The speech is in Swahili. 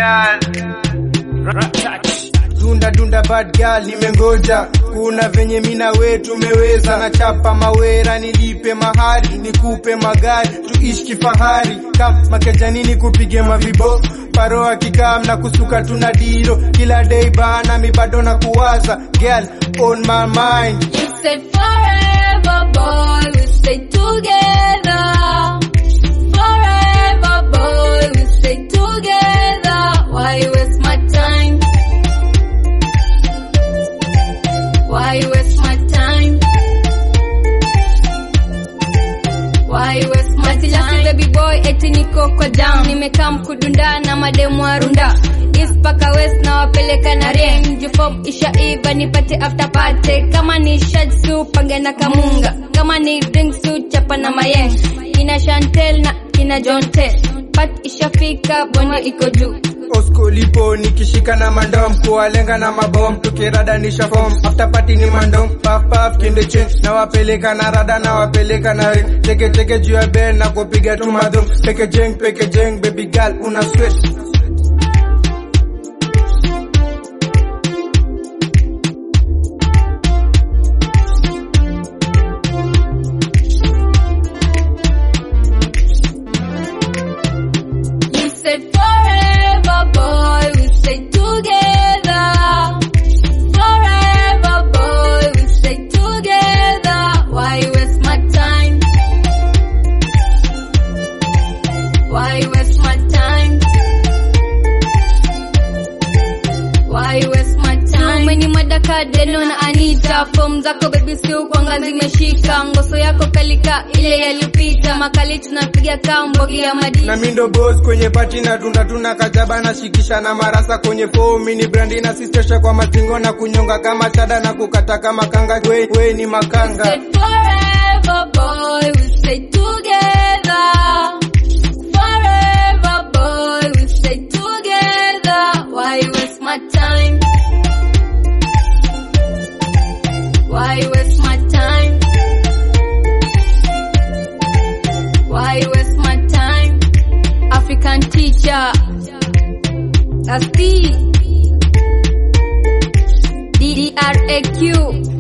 girl. dunda dunda bad girl nimengoja kuna venye mina we tumeweza na chapa mawera nilipe mahari nikupe magari tuishi kifahari kama kejanini kupige mavibo paro akikaa na kusuka tuna diro kila day bana mi bado na kuwaza girl on my mind You said forever, boy, we stay together. Forever, boy, we stay together. Why you waste my time? Why you waste my time? Why you waste my time? baby boy, eti niko kwa down. Nimekaa mkudunda na mademu wa runda. East paka west na wapeleka na ring. Jufom isha iva nipate after party. Kama ni shad su pange na kamunga. Kama ni drink su chapa na mayeng. Kina Chantel na kina John Tel. Pat ishafika bonde iko juu. Osko lipo nikishika na mandom kuwalenga na mabom tukiradanisha form after party ni mandom paf paf kinde change na wapeleka na rada na wapeleka na ring teke teke juu ya bed na kupiga tu madhum peke jeng peke jeng baby girl una sweat You said forever, boy, we stay together. Forever, boy, we stay together. Why you waste my time? Why you waste my time? Why you waste my time? Mweni madaka deno na Anita Form zako baby si ukwanga zimeshika Ngoso yako kalika ile yalipita Makali tunapiga kambogi ya madini na mindo boss kwenye pati na tunda tuna kajaba na shikisha na marasa kwenye foam mini brandi na sistesha kwa masingo na kunyonga kama chada na kukata kama kanga we, we ni makanga said forever, boy, we stay together. Forever, boy, we stay together. Why you waste my time? Why you waste my time? Why you waste my time? African teacher. That's D. D-D-R-A-Q.